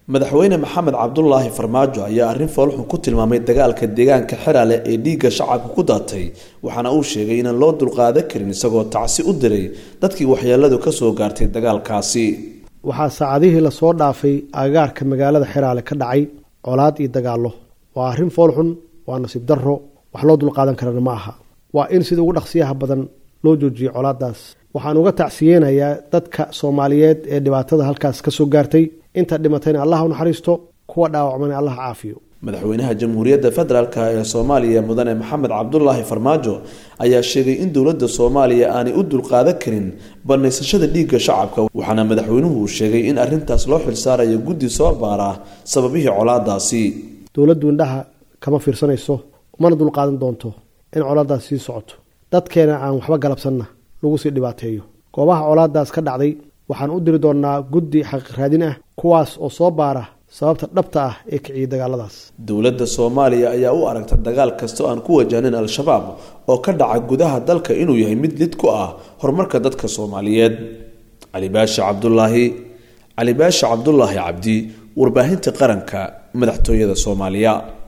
madaxweyne maxamed cabdulaahi farmaajo ayaa arrin foolxun ku tilmaamay dagaalka deegaanka xeraale ee dhiigga shacabka ku daatay waxaana uu sheegay inaan loo dulqaadan karin isagoo tacsi u diray dadkii waxyeeladu kasoo gaartay dagaalkaasi waxaa saacadihii lasoo dhaafay agagaarka magaalada xeraale ka dhacay colaad iyo dagaallo waa arrin foolxun waa nasiib darro wax loo dulqaadan karana ma aha waa in sida ugu dhaqsiyaha badan loo joojiyo colaadaas waxaan uga tacsiyeenayaa dadka soomaaliyeed ee dhibaatada halkaas kasoo gaartay inta dhimatayna allah u naxariisto kuwa dhaawacmana allah caafiyo madaxweynaha jamhuuriyadda federaalk ee soomaaliya mudane maxamed cabdulaahi farmaajo ayaa sheegay in dowladda soomaaliya aanay u dulqaadan karin banaysashada dhiigga shacabka waxaana madaxweynuhu uu sheegay in arrintaas loo xilsaarayo guddi soo baara sababihii colaadaasi dowladdu indhaha kama fiirsanayso umana dulqaadan doonto in colaadaas sii socoto dadkeena aan waxba galabsanna lagu sii dhibaateeyo goobaha colaadaas ka dhacday waxaan u diri doonnaa guddi xaqiiq raadin ah kuwaas oo soo baara sababta dhabta ah ee kiciyay dagaaladaas dowladda soomaaliya ayaa u aragta dagaal kasta oo aan ku wajahnayn al-shabaab oo ka dhaca gudaha dalka inuu yahay mid lid ku ah horumarka dadka soomaaliyeed cali baashi cabdulaahi cali baashi cabdulaahi cabdi warbaahinta qaranka madaxtooyada soomaaliya